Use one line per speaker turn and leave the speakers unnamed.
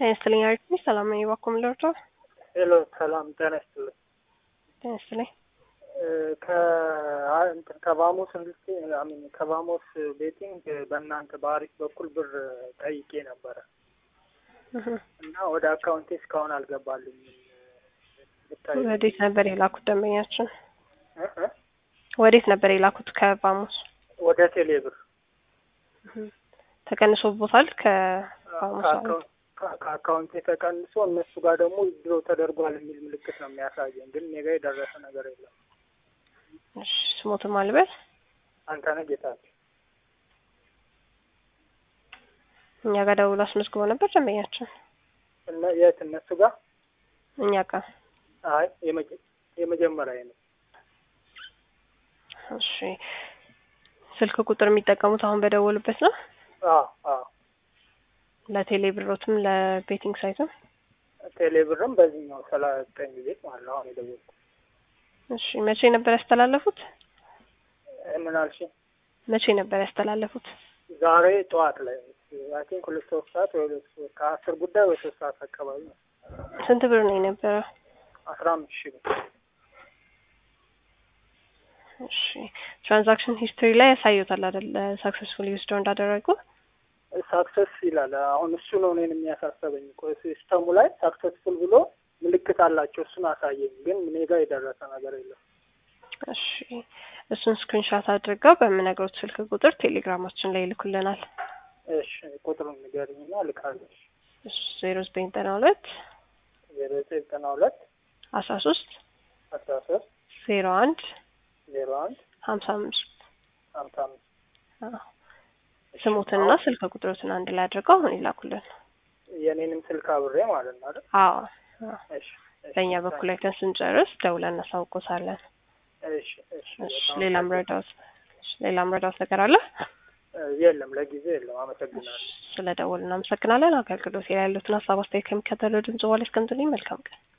ጤና ይስጥልኝ አሪፍ ሰላም ነኝ። እባክዎ ምን ልርዳዎ?
ሄሎ ሰላም ጤና ይስጥልኝ።
ጤና ይስጥልኝ።
ከእንትን ከባሞስ እንድስቲ አሚን ከባሞስ ቤቲንግ በእናንተ በአሪፍ በኩል ብር ጠይቄ ነበረ
እህ
እና ወደ አካውንቴ እስካሁን አልገባልኝም። ብታይ
ወዴት ነበር የላኩት ደንበኛችን?
እ እ
ወዴት ነበር የላኩት ከባሞስ?
ወደ ቴሌ ብር
እህ ተቀንሶቦታል ከባሞስ ማለት
ከአካውንት ከ- ከአካውንቴ ተቀንሶ እነሱ ጋር ደግሞ ድሮ ተደርጓል የሚል ምልክት ነው የሚያሳየኝ፣ ግን እኔ ጋር የደረሰ ነገር የለም።
እሺ ስሞትን ማልበል
አንተነህ ጌታቸው
እኛ ጋር ደውሎ አስመዝግቦ ነበር ደንበኛችን
እነ የት እነሱ ጋር
እኛ ጋር
አይ የመጀ- የመጀመሪያ ነው።
እሺ ስልክ ቁጥር የሚጠቀሙት አሁን በደወሉበት ነው
አዎ አዎ
ለቴሌ ብሮትም ለቤቲንግ ሳይትም
ቴሌ ብርም በዚህኛው ሰላሳ ዘጠኝ ጊዜ ማለት ነው አሁን የደወልኩት።
እሺ መቼ ነበር ያስተላለፉት
እ ምን አልሽኝ?
መቼ ነበር ያስተላለፉት
ዛሬ ጠዋት ላይ አይ ቲንክ ሁለት ሶስት ሰዓት ወይ ሁለት ሶስት ከአስር ጉዳይ ወይ ሶስት ሰዓት አካባቢ ነው።
ስንት ብር ነው የነበረው
አስራ አምስት ሺህ ብር
እሺ ትራንዛክሽን ሂስትሪ ላይ ያሳዩታል አይደል ሰክሰስፉሊ ዊዝድሮ እንዳደረጉ
ሳክሰስ ይላል። አሁን እሱ ነው እኔን የሚያሳሰበኝ እኮ ሲስተሙ ላይ ሳክሰስፉል ብሎ ምልክት አላቸው። እሱን አሳየኝ፣ ግን እኔ ጋር የደረሰ ነገር የለም።
እሺ እሱን ስክሪንሻት አድርገው በምነግሮት ስልክ ቁጥር ቴሌግራማችን ላይ ይልኩልናል
እሺ ቁጥሩን ንገሪኝና ልካለሁ።
ዜሮ ዘጠኝ ዘጠና ሁለት
ዜሮ ዘጠኝ ዘጠና ሁለት
አስራ ሶስት
አስራ ሶስት
ዜሮ አንድ
ዜሮ አንድ
ሀምሳ አምስት
ሀምሳ አምስት
ስሙትና ስልክ ቁጥሮትን አንድ ላይ አድርገው አሁን ይላኩልን
የኔንም ስልክ አብሬ ማለት ነው አይደል?
አዎ አዎ።
እሺ እሺ፣
በእኛ በኩል አይተን ስንጨርስ ደውለን እናሳውቆታለን
እሺ እሺ።
እሺ
በጣም
ሌላም ረዳት ሌላም ረዳት ነገር አለ
የለም፣ ለጊዜ የለም። አመሰግናለሁ።
ስለ ደወል እናመሰግናለን አገልግሎት ላይ ያሉትን ሀሳብ አስተያየት ከሚከተለው ድምጽ በኋላ እስከምትልኝ መልካም ቀን